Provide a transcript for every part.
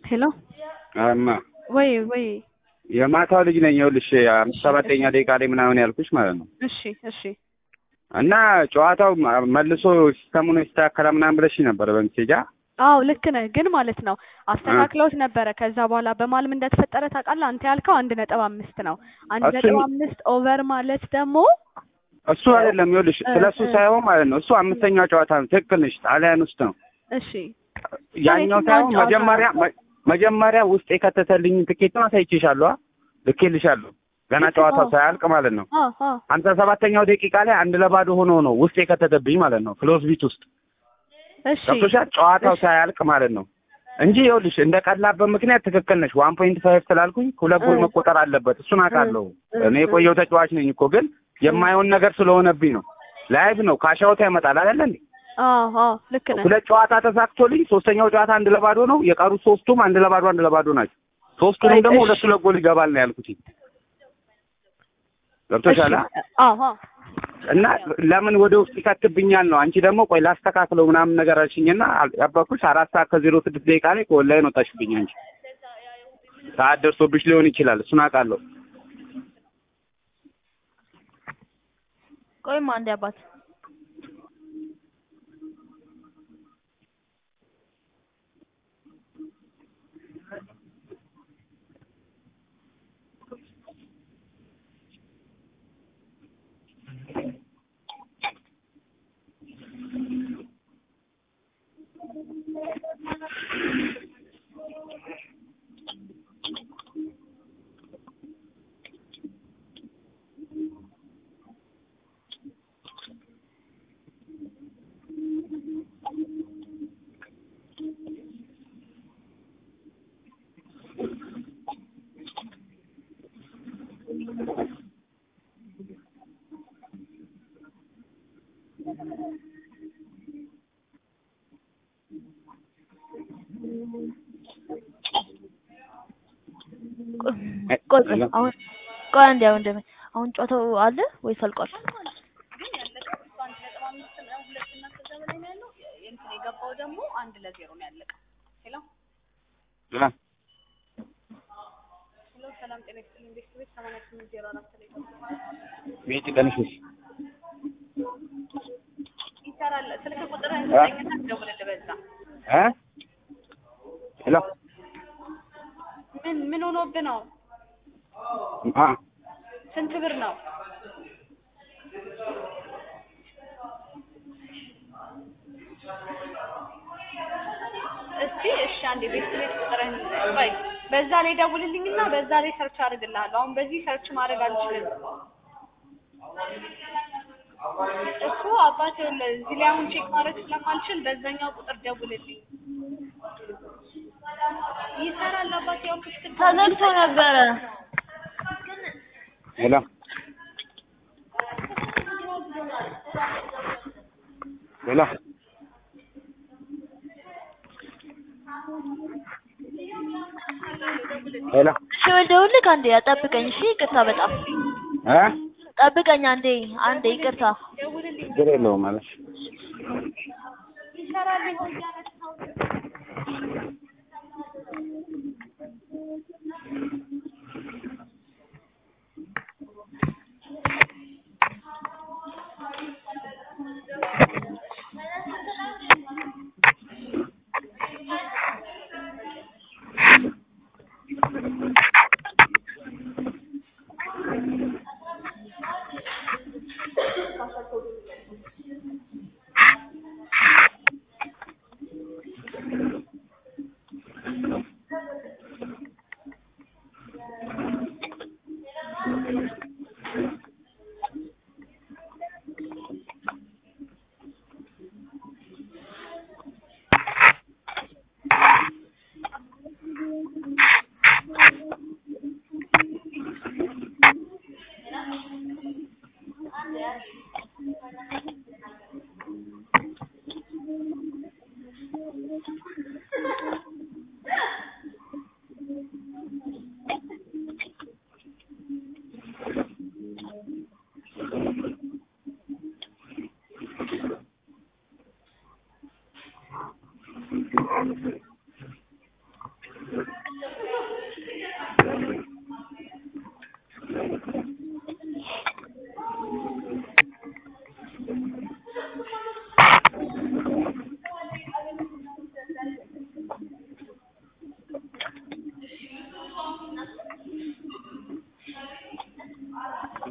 ሄሎ እማ ወይ ወይ የማታው ልጅ ነኝ። ይኸውልሽ አምስት ሰባተኛ ደቂቃ ላይ ምናምን ያልኩሽ ማለት ነው። እሺ እሺ እና ጨዋታው መልሶ ሲስተሙን ይስተካከላል ምናምን ብለሽ ነበር በምሴጃ አዎ ልክ ነህ። ግን ማለት ነው አስተካክለውት ነበረ። ከዛ በኋላ በማልም እንደተፈጠረ ታውቃለህ። አንተ ያልከው አንድ ነጥብ አምስት ነው። አንድ እሱን- ነጥብ አምስት ኦቨር ማለት ደግሞ እሱ አይደለም። ይኸውልሽ እ- ስለ እሱ እ- ሳይሆን ማለት ነው እሱ አምስተኛው ጨዋታ ነው። ትክክል ነሽ። ጣሊያን ውስጥ ነው እሺ ያኛው የትኛውን ሳይሆን ጨዋታ መጀመሪያ ነው? መ- መጀመሪያ ውስጥ የከተተልኝ ትኬት አሳይቼሻለሁ። ልኬልሻለሁ ገና ልክ ጨዋታው ነው። ሳያልቅ ማለት ነው። አ አ አንተ ሰባተኛው ደቂቃ ላይ አንድ ለባዶ ሆኖ ነው ውስጥ የከተተብኝ ማለት ነው። ክሎዝ ቢት ውስጥ እሺ ገብቶሻል። ጨዋታው እሺ። ሳያልቅ ማለት ነው እንጂ ይኸውልሽ እንደ ቀላበት ምክንያት ትክክል ነሽ። ዋን ፖይንት ፋይቭ ስላልኩኝ ሁለት ጎል እ። መቆጠር አለበት። እሱን አውቃለሁ። እ፣ እኔ እ። የቆየው ተጫዋች ነኝ እኮ ግን የማይሆን ነገር ስለሆነብኝ ነው። ላይቭ ነው ካሻውታ ይመጣል አይደለ እንዴ? አ አ ልክ ነህ። ሁለት ጨዋታ ተሳክቶልኝ ሶስተኛው ጨዋታ አንድ ለባዶ ነው። የቀሩት ሶስቱም አንድ ለባዶ አንድ ለባዶ ናቸው። ሶስቱንም አይ፣ ደግሞ እሺ። ሁለት ሁለት ጎል ይገባል ነው ያልኩት። ገብቶሻል? አ? አ አ እና ለምን ወደ ውስጥ ይከትብኛል ነው። አንቺ ደግሞ ቆይ ላስተካክለው ምናምን ነገር አልሽኝና ያባኩሽ አራት ሰዓት ከዜሮ ስድስት ደቂቃ ላይ ከኦንላይን ወጣሽብኝ። አንቺ ሰዓት ደርሶብሽ ሊሆን ይችላል። እሱን አውቃለሁ። ቆይማ አንዴ አባት ቆይ ቆይ አሁን ቆይ አንዴ አሁን ደም አሁን ጨዋታው አለ ወይስ አልቋል? የገባው ደግሞ አንድ ለዜሮ ነው ያለቀው። ሄሎ አ? ሄሎ፣ ሰላም ጤና ይስጥልኝ። ቤት ቤት ሰማንያ ስምንት ዜሮ አራት ላይ ቤት ቀንሽሽ ይሰራል። ስልክ ቁጥር አ? ስጠኝና ደውልልህ በዛ። እ ሄሎ ምን ምን ሆኖብህ ነው? አ ስንት ብር ነው? እስቲ እሺ፣ አንዴ ቤት ቤት ቁጥርህን ቆይ፣ በዛ ላይ ደውልልኝና በዛ ላይ ሰርች አድርግልሃለሁ። አሁን በዚህ ሰርች ማድረግ አልችልም እኮ አባቴ። ይኸውልህ እዚህ ላይ አሁን ቼክ ማድረግ ስለማልችል በዛኛው ቁጥር ደውልልኝ። ይሰራል አባቴ። ያው ክፍት ተዘግቶ ነበረ። ሄሎ ሄሎ ሄሎ እሺ ወደውልክ አንዴ ጠብቀኝ። እሺ ይቅርታ፣ በጣም እ ጠብቀኝ አንዴ አንዴ ይቅርታ። ችግር የለውም ማለት ይሰራል ይሆን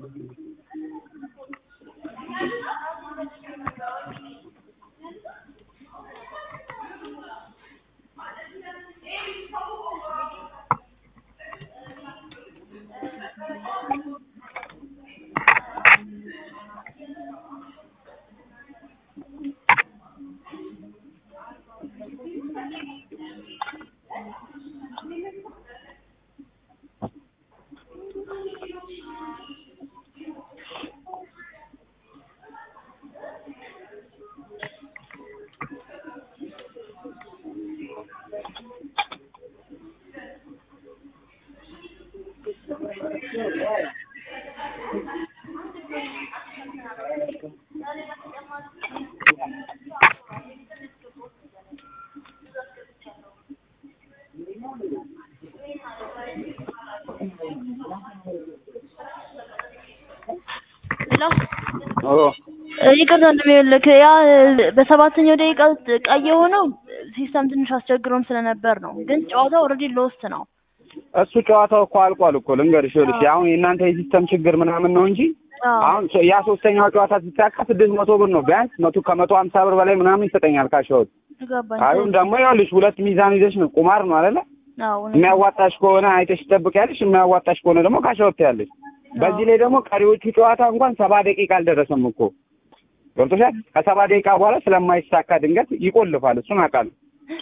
ሄሎ ኦ ይቅርታ እንደሚልክ ያ በሰባተኛው ደቂቃ ቀይ የሆነው ሲስተም ትንሽ አስቸግሮም ስለነበር ነው። ግን ጨዋታው ኦልሬዲ ሎስት ነው። እሱ ጨዋታው እኮ አልቋል እኮ ልንገርሽ፣ ይኸውልሽ አሁን የእናንተ የሲስተም ችግር ምናምን ነው እንጂ አዎ አሁን ሶ- ያ ሶስተኛው ጨዋታ ሲሳካ ስድስት መቶ ብር ነው ቢያንስ መቶ ከመቶ ሀምሳ ብር በላይ ምናምን ይሰጠኛል ካሸወት። ገባኝ። አሁን ደግሞ ይኸውልሽ ሁለት ሚዛን ይዘሽ ነው ቁማር ነው አይደለ? አዎ እውነት ነው። የሚያዋጣሽ ከሆነ አይተሽ ትጠብቂያለሽ፣ የማያዋጣሽ ከሆነ ደግሞ ካሸወት ያለሽ። በዚህ ላይ ደግሞ ቀሪዎቹ ጨዋታ እንኳን ሰባ ደቂቃ አልደረሰም እኮ ገብቶሻል። ከሰባ ደቂቃ በኋላ ስለማይሳካ ድንገት ይቆልፋል። እሱን አውቃለሁ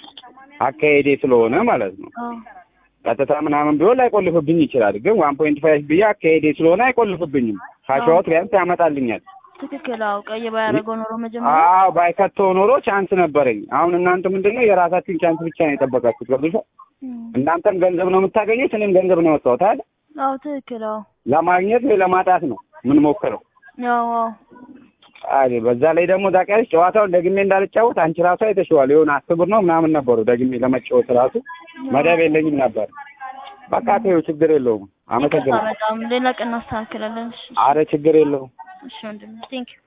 አካሄዴ ስለሆነ ማለት ነው። አዎ ቀጥታ ምናምን ቢሆን ላይቆልፍብኝ ይችላል። ግን ዋን ፖይንት ፋይቭ ብዬ አካሄዴ ስለሆነ አይቆልፍብኝም። ካሸዋት ቢያንስ ያመጣልኛል። ትክክል። አዎ ቀይ ባያደርገው ኖሮ መጀመሪያ አዎ ባይከተው ኖሮ ቻንስ ነበረኝ። አሁን እናንተ ምንድነው የራሳችሁን ቻንስ ብቻ ነው የጠበቃችሁት። ገብቶሻል። እም፣ እናንተም ገንዘብ ነው የምታገኙት፣ እኔም ገንዘብ ነው ያወጣሁት አይደል? አዎ ትክክል። አዎ ለማግኘት ወይ ለማጣት ነው የምንሞክረው። አዎ አዎ አይ በዛ ላይ ደግሞ ታውቂያለሽ ጨዋታውን ደግሜ እንዳልጫወት አንቺ ራሱ አይተሽዋል። የሆነ አስር ብር ነው ምናምን ነበሩ ደግሜ ለመጫወት ራሱ መደብ የለኝም ነበር። በቃ ተይው፣ ችግር የለውም። ይቅርታ አመሰግናለሁ። በጣም ሌላ ቀን እናስተካክላለን። እሺ አረ ችግር የለውም። እሺ ወንድሜ ቴንክ ዩ